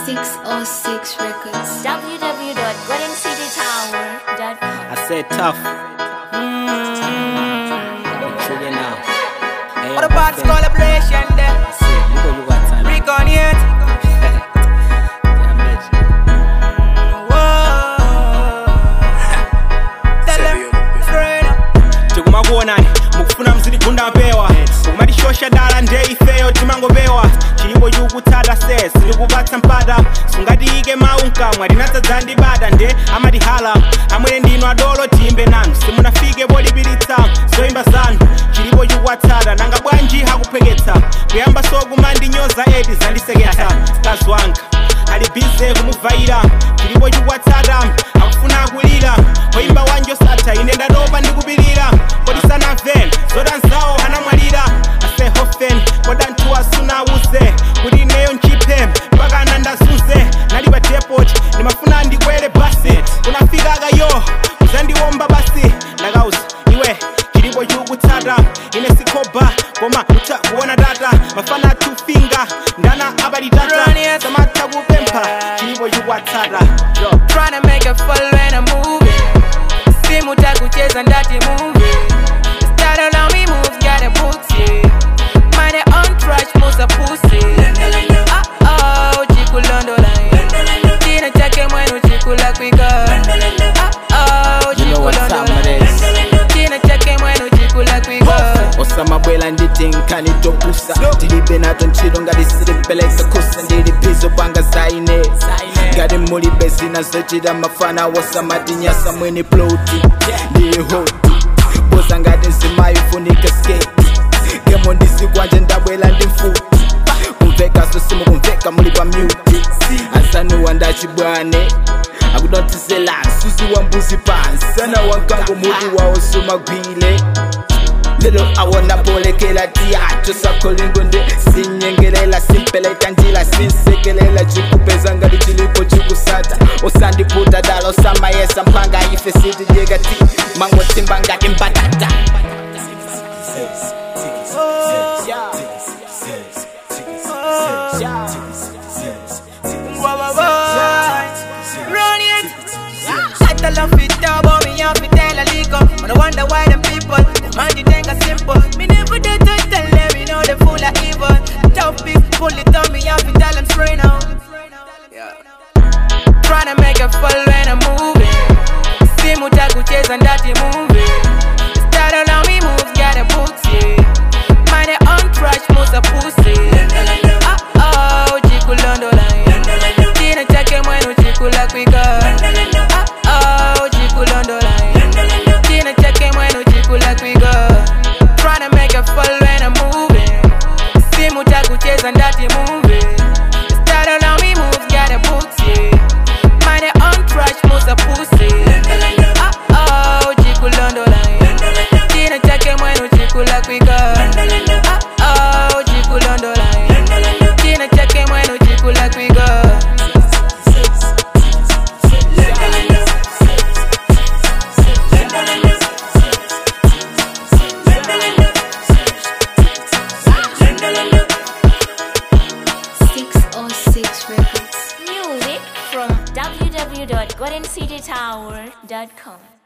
606 Records. www.goldencitytower.com. I said tough. Trigger now. Hey, What about this collaboration there? I said, you go, you got time. Rick on it. Yeah, bitch. Whoa. Tell them straight up. tikumakuonani mukufuna mziligunda mpewa kumatishosha dala nde ifeyo timangopewa chilipo chikukutsata se silikupatsa mpata sungatiyike mawu mkamwa linadzadza ndi bada nde amatihala amwene ndinu adolo tiyimbe nanu simunafike polipiritsa zoyimba zanu chilipo chikuwatsata nanga bwanji hakuphweketsa kuyamba sokumandinyoza eti zandiseketsa mkazi wanga ali bize kumuvaira chilipo chikuwatsata akufuna akulira oyimba wanje osatha ine ndatopa ndikupirira kodi sanamve zodanzawo anamwalira asehofen kodanthu asunawuze kuti ineyo nchiphe mpaka anandazunze nali pa depot ndimafuna ndikwere basi kunafikaka yo uzandiwomba basi ndakauza iwe chilipo chikukutsata ine sikhoba koma utha kuona tata mafana tufinga ndana abalitata Run it. samatha kupempha chilipo chikuwatsata yo Tryna make a fall when I'm moving. Simu takucheza ndati movie. Start on me moves, got a booksy. Mind it on trash, most a pussy. Uh oh, chiku londola. China chake mwenu chiku la kwika. Uh oh, You know chiku what's up, londola. Mares. China chake mwenu chiku la kwika. osamabwela nditi nkanitopusa ndilibe nato ntchito ngati silipeleka kusa ndili phizo panga zaine ngati mulibe zina zochita mafana wosamatinyasa mwini ploti ndili hoti boza ngati nzimayi funika sketi gemo ndisikwanje ndabwela ndi mfuti kumvekaso simukumveka muli pa myuti asanuwa ndachibwane akudotisela susi wa mbuzi pansi sana wankango mutu wawo sumagwile lelo awona polekela tiyacho sakolingo nde sinyengelela simpeleka njila sinsekelela chikupeza ngali chilipo chikusata osandiputa dala osamayesa mpanga ife sitijekati mango timba ngati mbatata Whoa, whoa, whoa. Run it. I tell them fit up, but me have to tell a lico. But I wonder why them people, them mind you think are simple. Me never did to tell them, you know they full of evil. Tough big, pull it on me, have to tell them straight now. Tryna make a fall when I'm moving. Simu takucheza ndati movie. Start on me moves, got a booksy. Mind it on trash, most a pussy. Uh oh, chiku londola. China chake mwenu chiku la kwika. Uh oh, chiku londola. China chake mwenu chiku la kwika. Tryna make a fall when I'm moving. Simu takucheza ndati movie. Start on me moves, got a booksy. Mind it on trash, most a pussy. Uh oh, chiku londola. China chake mwenu chiku la kwika. Uh oh, chiku londola. China chake mwenu chiku la kwika. Six oh six Records. Music from www.goldencitytower.com.